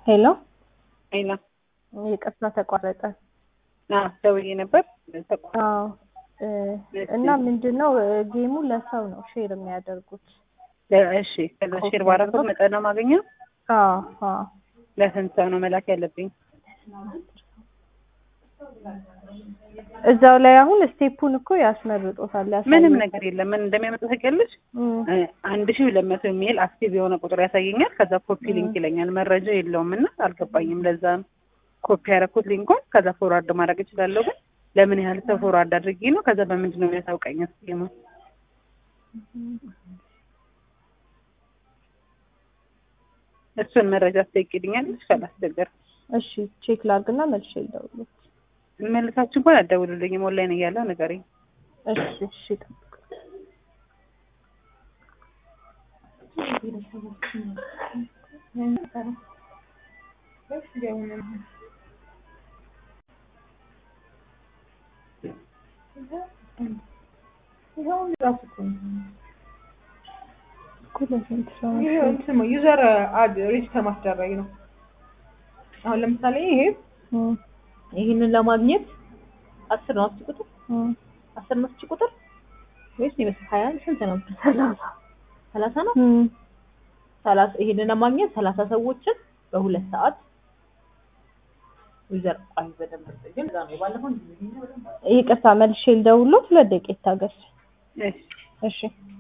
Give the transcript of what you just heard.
ሄሎ አይና ይቅርታ ተቋረጠ። አዎ ደውዬ ነበር ተቋ- አዎ እ እና ምንድን ነው እ ጌሙ ለሰው ነው ሼር የሚያደርጉት። እሺ ከዛ ሼር ባረኩት መጠን ነው ማገኘው አዎ አዎ ለስንት ሰው ነው መላክ ያለብኝ እዛው ላይ አሁን ስቴፑን እኮ ያስመርጦታል። ያሳያል። ምንም ነገር የለም ምን እንደሚያመጡ ታውቂያለሽ እም፣ እ አንድ ሺህ ሁለት መቶ የሚል አክቲቭ የሆነ ቁጥር ያሳየኛል ከዛ ኮፒ ሊንክ ይለኛል መረጃ የለውም እና አልገባኝም ለዛ ነው ኮፒ ያደረኩት ሊንኩን ከዛ ፎርዋርድ ማድረግ እችላለሁ ግን ለምን ያህል ሰው ፎርዋርድ አድርጌ ነው ከዛ በምንድን ነው የሚያሳውቀኝ ስኪሙ እሱን መረጃ ትጠይቂልኛለሽ ካላስቸገር እሺ ቼክ ላድርግና መልሼ ልደውልልህ። መልሳችሁ እንኳን አትደውሉልኝም ኦንላይን እያለሁ ንገሪኝ እሺ እሺ ጠብቅ። እኮ ለስንት ሰው ነው? ይሄ እንትን ነው ዩዘር አድ ሬጅስተር ማስደረግ ነው። አሁን ለምሳሌ ይሄ እም፣ ይህንን ለማግኘት አስር ነው አስር ቁጥር እም፣ አስር ነው አስር ቁጥር ወይስ ይመስል ሀያ ስንት ነው? ሰላሳ ሰላሳ ነው። እም፣ ሰላሳ ይሄንን ለማግኘት ሰላሳ ሰዎችን በሁለት ሰዓት ዩዘር አይ በደንብ ግን እዛ ነው የባለፈው ይቅርታ መልሼ ልደውልልዎት። ሁለት ደቂቃ ይታገስ። እሺ እሺ